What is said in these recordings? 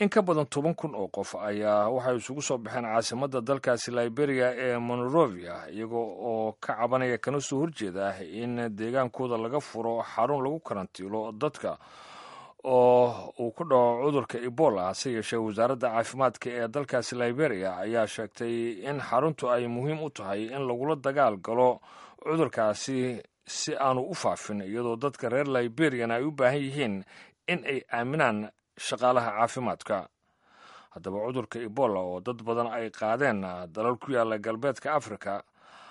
in ka badan toban kun oo qof ayaa waxay isugu soo baxeen caasimadda dalkaasi liberia ee monrovia iyagoo oo ka cabanaya kana soo horjeeda in deegaankooda laga furo xarun lagu karantiilo dadka oo uu ku dhaco cudurka ebola hase yeeshee wasaaradda caafimaadka ee dalkaasi liberia ayaa sheegtay in xaruntu ay muhiim u tahay in lagula dagaal galo cudurkaasi si aanu u faafin iyadoo dadka reer liberian ay u baahan yihiin in ay aaminaan shaqaalaha caafimaadka haddaba cudurka ebola oo dad badan ay qaadeen dalal ku yaalla galbeedka afrika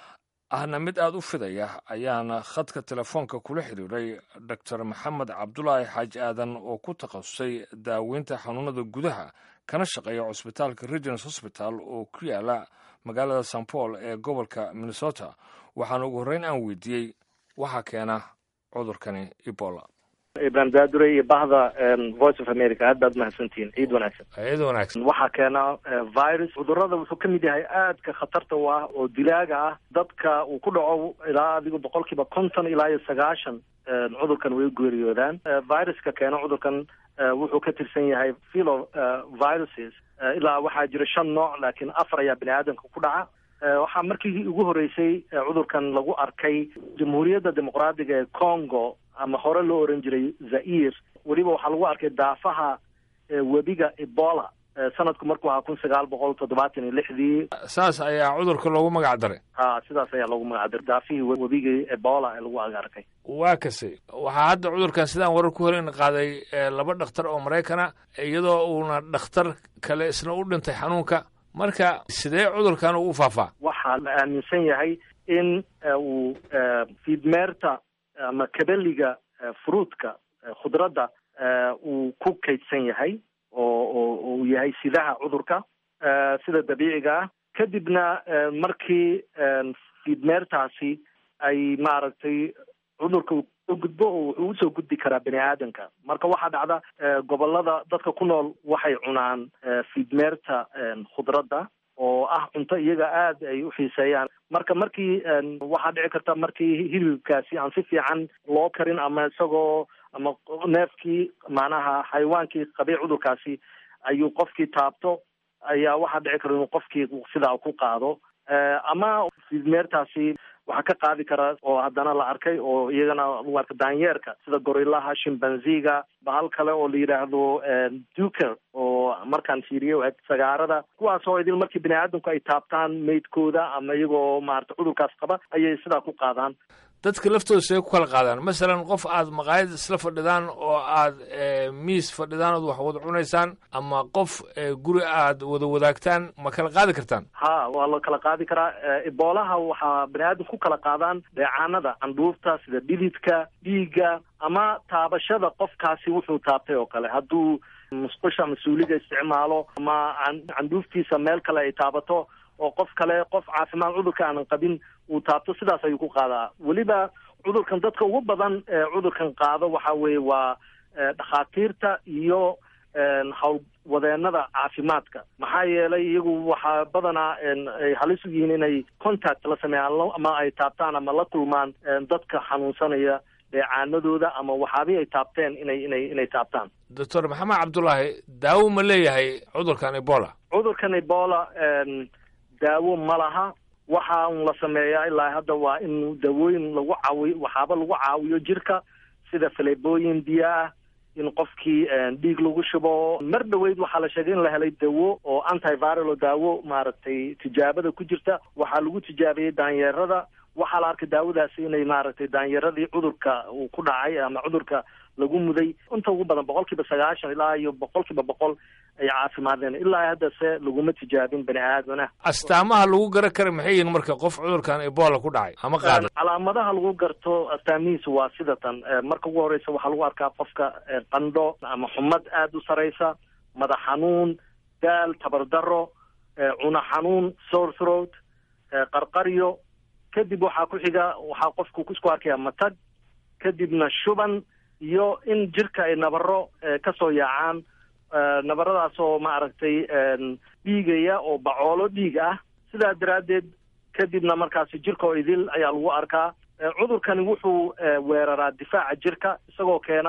ahna mid aada u fidaya ayaana khadka telefoonka kula xiriiray doctor maxamed cabdulaahi xaaji aadan oo ku takhasusay daaweynta xanuunada gudaha kana shaqeeya cusbitaalka regins hosbital oo ku yaala magaalada san paul ee gobolka minnesota waxaana ugu horreyn aan weydiiyey waxaa keena cudurkani ebola ibrahim daadure iyo bahda voice of america aad baad mahadsantihiin ciid wanaagsan ciid wanaagsan waxaa keena virus cudurada wuxuu ka mid yahay aadka khatarta u ah oo dilaaga ah dadka uu ku dhaco ilaa adigu boqol kiiba konton ilaa iyo sagaashan cudurkan way geeriyoodaan viruska keena cudurkan wuxuu ka tirsan yahay philo viruses ilaa waxaa jira shan nooc laakiin afar ayaa bini aadamka ku dhaca waxaa markii ugu horreysay cudurkan lagu arkay jamhuuriyadda dimuqraadiga ee congo ama hore loo oran jiray zair weliba waxaa lagu arkay daafaha webiga ebola sanadku markuu ahaa kun sagaal boqol toddobaatan iyo lixdii saas ayaa cudurka loogu magac daray ha sidaas ayaa loogu magac daray daafihii webiga ebola ee lagu arkay waa kase waxaa hadda cudurkan sidaan warar ku horeyn qaaday laba dhakhtar oo maraykana iyadoo uuna dhakhtar kale isna u dhintay xanuunka marka sidee cudurkan uu faafaa waxaa la aaminsan yahay in uu fiidmeerta ama kabeliga fruutka khudradda uu ku kaydsan yahay oo oo uu yahay sidaha cudurka sida dabiiciga ah kadibna markii fiidmeertaasi ay maaragtay cudurka uu soo gudbo oo wuxuu usoo gudbi karaa bini aadamka marka waxaa dhacda gobolada dadka ku nool waxay cunaan fiidmeerta khudradda oo ah cunto iyaga aad ay u xiiseeyaan marka markii waxaa dhici karta markii hilibkaasi aan si fiican loo karin ama isagoo ama neefkii macnaha xayawaankii qabay cudurkaasi ayuu qofkii taabto ayaa waxaa dhici kara inuu qofkii sidaa ku qaado ama fiidmeertaasi waxaa ka qaadi kara oo haddana la arkay oo iyagana lagu arka daanyeerka sida gorillaha shimbanziga bahal kale oo la yidhaahdo duker oo markaan fiiriyo eg sagaarada kuwaas oo idil markii bini aadamku ay taabtaan meydkooda ama iyagoo maarata cudurkaas qaba ayay sidaa ku qaadaan dadka laftooda see ku kala qaadaan masalan qof aad maqaayad isla fadhidaan oo aad miis fadhidaan ood wax wada cunaysaan ama qof guri aad wada wadaagtaan ma kala qaadi kartaan ha waa la kala qaadi karaa eboolaha waxaa bani aadamku ku kala qaadaan dheecaanada candhuufta sida dhididka dhiigga ama taabashada qofkaasi wuxuu taabtay oo kale hadduu musqusha mas-uuliga isticmaalo ama candhuuftiisa meel kale ay taabato oo qof kale qof caafimaad cudurka aanan qabin uu taabto sidaas ayuu ku qaadaa weliba cudurkan dadka ugu badan ee cudurkan qaado waxa weeye waa dhakhaatiirta iyo howlwadeenada caafimaadka maxaa yeelay iyagu waxaa badanaa ay halis u yihiin inay contact la sameeyaan ama ay taabtaan ama la kulmaan dadka xanuunsanaya dheecaanadooda ama waxaabih ay taabteen inay inay inay taabtaan doctor maxamed cabdulaahi daawo ma leeyahay cudurkan ebola cudurkan ebola daawo ma laha waxa un la sameeyaa ilaa hadda waa in daawooyin lagu caawiyo waxaaba lagu caawiyo jirka sida falebooyin biyo ah in qofkii dhiig lagu shubo mar dhoweyd waxaa la sheegay in la helay dawo oo antiviral oo daawo maaragtay tijaabada ku jirta waxaa lagu tijaabiyey daanyeerada waxaa la arkay daawadaasi inay maaragtay daanyeeradii cudurka uu ku dhacay ama cudurka lagu muday inta ugu badan boqol kiiba sagaashan ilaa iyo boqol kiiba boqol ay caafimaadeen ilaa haddase laguma tijaabin bani aadana astaamaha lagu garan kara maxay yihiin marka qof cudurkan ebola ku dhacay ama qaada calaamadaha lagu garto astaamihiisu waa sida tan marka ugu horeysa waxaa lagu arkaa qofka qandho ama xumad aada u sareysa madax xanuun daal tabardaro cuna xanuun sore throat qarqaryo kadib waxaa ku xiga waxaa qofku isku arkaya matag kadibna shuban iyo in jirka ay nabaro kasoo yaacaan nabaradaas oo maaragtay dhiigaya oo bacoolo dhiig ah sidaa daraaddeed kadibna markaasi jirka oo idil ayaa lagu arkaa cudurkani wuxuu weeraraa difaaca jirka isagoo keena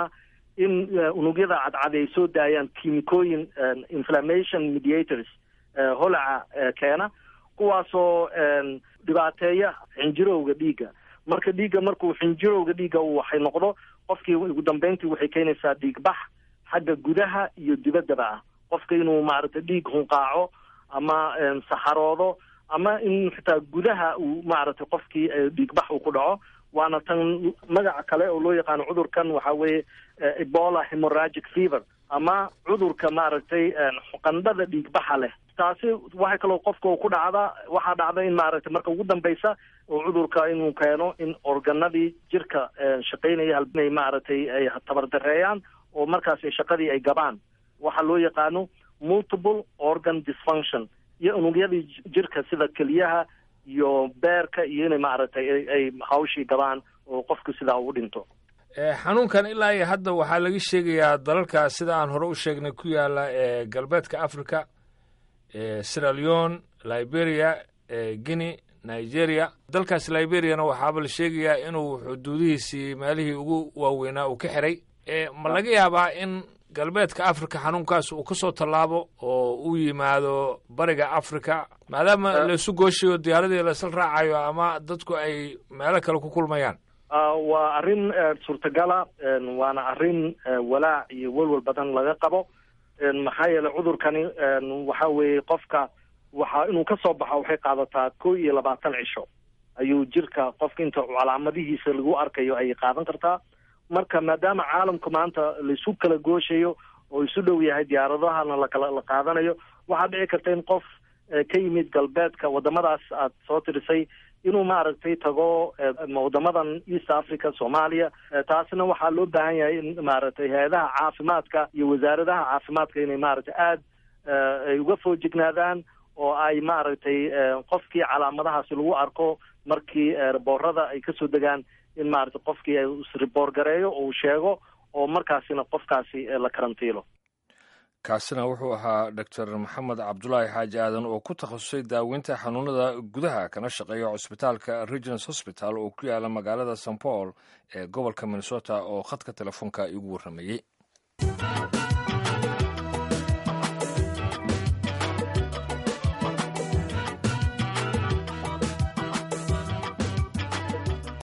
in unugyada cadcad ay soo daayaan kiimikooyin inflammation mediators holaca keena kuwaasoo dhibaateeya xinjirowga dhiigga marka dhiigga markuu xinjirowga dhiigga uu waxay noqdo qofkii ugu dambeyntii waxay keenaysaa dhiigbax xagga gudaha iyo dibaddaba ah qofka inuu maaragtay dhiig hunqaaco ama saxaroodo ama in xitaa gudaha uu maaragtay qofkii dhiigbax uu ku dhaco waana tan magaca kale oo loo yaqaano cudurkan waxa weeye ebola hemoragic fever ama cudurka maaragtay qandhada dhiigbaxa leh taasi waxay kaloo qofka ku dhacda waxaa dhacda in maaragtay marka ugu dambeysa oo cudurka inuu keeno in organadii jirka shaqaynaya inay maaragtay ay tabardareeyaan oo markaas shaqadii ay gabaan waxaa loo yaqaano multiple organ dysfunction iyo unugyadii jirka sida keliyaha iyo beerka iyo inay maaragtay ay hawshii gabaan oo qofku sidaa u dhinto xanuunkan ilaa iyo hadda waxaa laga sheegayaa dalalka sida aan hore u sheegnay ku yaala ee galbeedka africa sierra leone liberia guinea nigeria dalkaas liberiana waxaaba la sheegayaa inuu xuduudihiisii meelihii ugu waaweynaa uu ka xiray ma laga yaabaa in galbeedka africa xanuunkaas uu kasoo tallaabo oo uu yimaado bariga africa maadaama laisu gooshayo diyaaradii laisla raacayo ama dadku ay meelo kale ku kulmayaan waa arrin suurtagala waana arrin walaac iyo welwel badan laga qabo maxaa yeelay cudurkani waxa weeye qofka waxa inuu ka soo baxo waxay qaadataa kow iyo labaatan cisho ayuu jirka qofka inta calaamadihiisa lagu arkayo ayay qaadan kartaa marka maadaama caalamku maanta laisu kala gooshayo oo isu dhow yahay diyaaradahana lakala la qaadanayo waxaa dhici karta in qof ka yimid galbeedka wadamadaas aad soo tirisay inuu maaragtay tago wadamadan east africa soomaaliya taasna waxaa loo baahan yahay in maaragtay hay-adaha caafimaadka iyo wasaaradaha caafimaadka inay maaragtay aada ay uga foojignaadaan oo ay maaragtay qofkii calaamadahaasi lagu arko markii boorada ay kasoo degaan in maaragtay qofkii isriboor gareeyo oo uu sheego oo markaasina qofkaasi la karantiilo kaasina wuxuu ahaa doctor maxamed cabdulaahi xaaji aadan oo ku takhasusay daaweynta xanuunada gudaha kana shaqeeya cusbitaalka regins hosbital oo ku yaala magaalada st paul ee gobolka minnesota oo khadka telefoonka igu warramayey